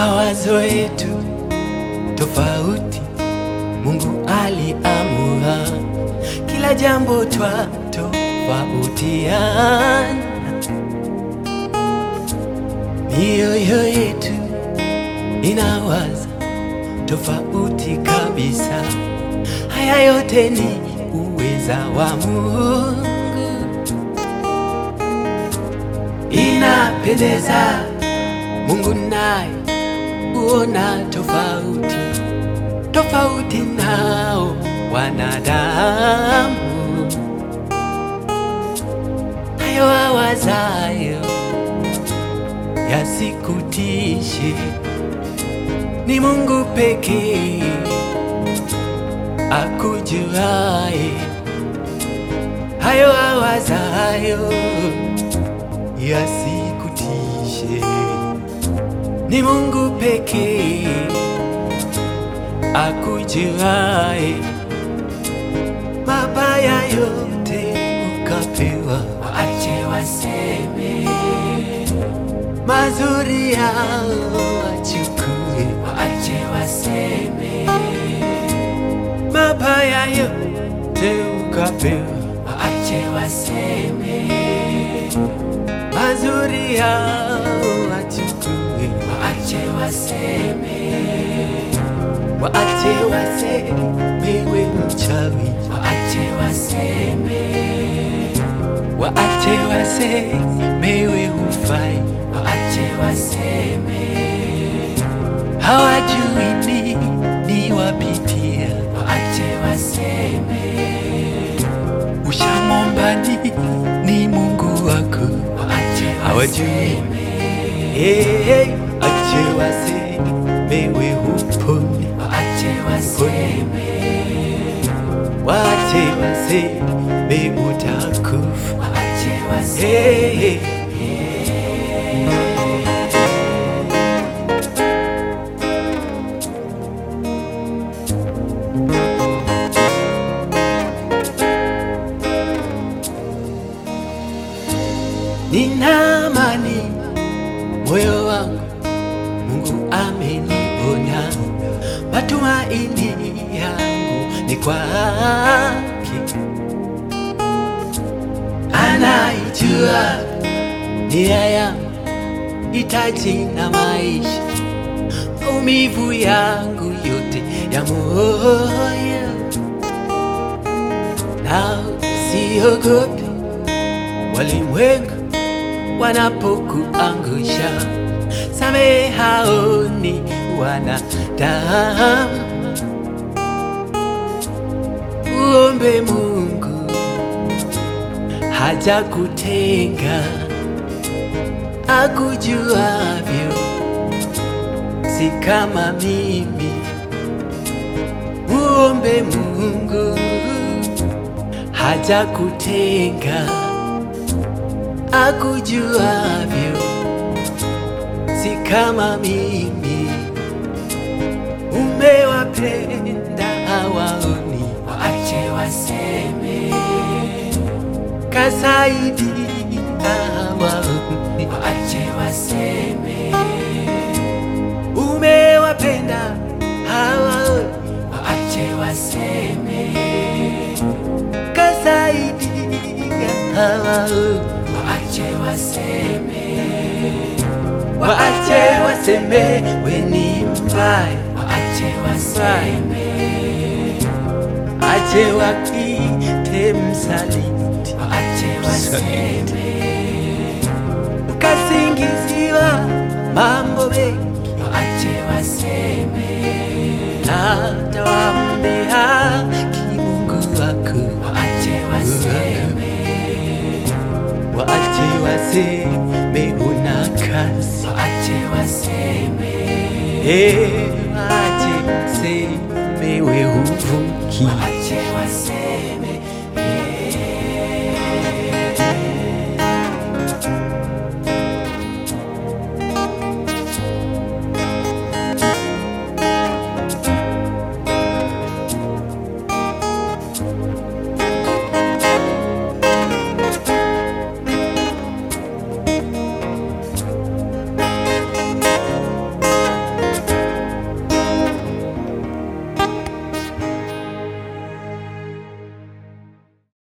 mawazo yetu tofauti, Mungu aliamua kila jambo twatofautiana, mioyo yetu inawaza tofauti kabisa. Haya yote ni uweza wa Mungu, inapendeza. Mungu naye huona tofauti tofauti nao wanadamu, hayo awazayo yasikutishe, ni Mungu pekee akujuaye hayo awazayo yasikutishe, ni Mungu pekee akujuaye mabaya yote ukapewa, waache waseme, mazuri yao wachukue, waache waseme, mabaya yote ukapewa, waache waseme, mazuri yao wachukue, waache waseme, waache wasemewe mchawi, waache waseme, waache wasemewe hufai, waache waseme, hawajui nini wapitia, waache waseme, ushamwomba nini Mungu wako, waache hawajui hey, hey, ache wasemewe hupone, waache waseme, waache waseme utakufa. waache waseme. Hey, hey. Nina amani moyo wangu, Mungu ameniponya, matumaini yangu ni kwake, anaijua nia yangu, hitaji na maisha, maumivu yangu yote ya moyo, na siogopi walimwengu wanapokuangusha, samehao ni wanadamu. Uombe Mungu hajakutenga, akujuavyo, si kama mimi. Uombe Mungu hajakutenga akujuavyo, si kama mimi. Umewapenda hawaoni, Waache waseme, kasaidi hawaoni. waache waseme, Umewapenda hawaoni, waache waseme, kasaidi hawaoni. waache waseme, Waache waseme we ni mbaya, waache waseme, ache wakite msaliti, waache waseme, ukasingiziwa mambo mengi waache waseme, hata wambea kimungu wako, waache waseme, waache waseme una kazi, waache waseme, Eh, waache waseme we huvuki, waache waseme,